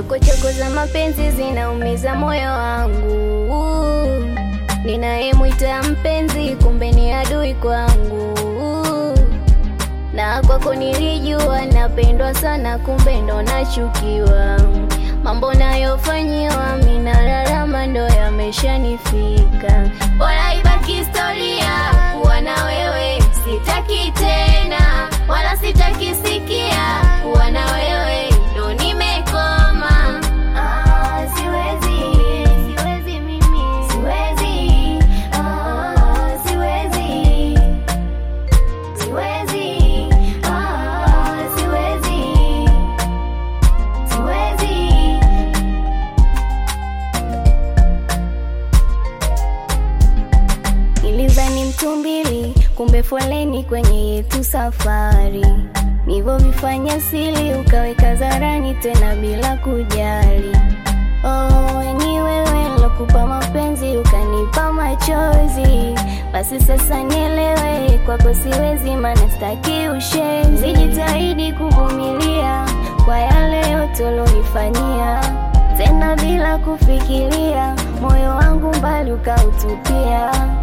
Chokochoko za mapenzi zinaumiza moyo wangu, ninayemwita mpenzi kumbe ni adui kwangu, na kwako nilijua napendwa sana, kumbe ndo nachukiwa. Mambo nayofanyiwa minalalama ndo yameshanifika. Bora ibaki historia kuwa na wewe, sitaki tena wala sitaki sikia kuwa na wewe ndo nimekoma. Ah, siwezi, siwezi mimi, siwezi, ah, siwezi, siwezi, ah, siwezi, siwezi. Nilizani mtumbili, kumbe foleni kwenye yetu safari. Nilivyovifanya siri, ukaweka zarani tena bila kujali. Oh, ni wewe lokupa mapenzi, ukanipa machozi. Basi sasa nielewe, kwako siwezi, maana sitaki ushenzi. Nijitahidi kuvumilia kwa yale yote ulonifanyia, tena bila kufikiria, moyo wangu mbali ukautupia.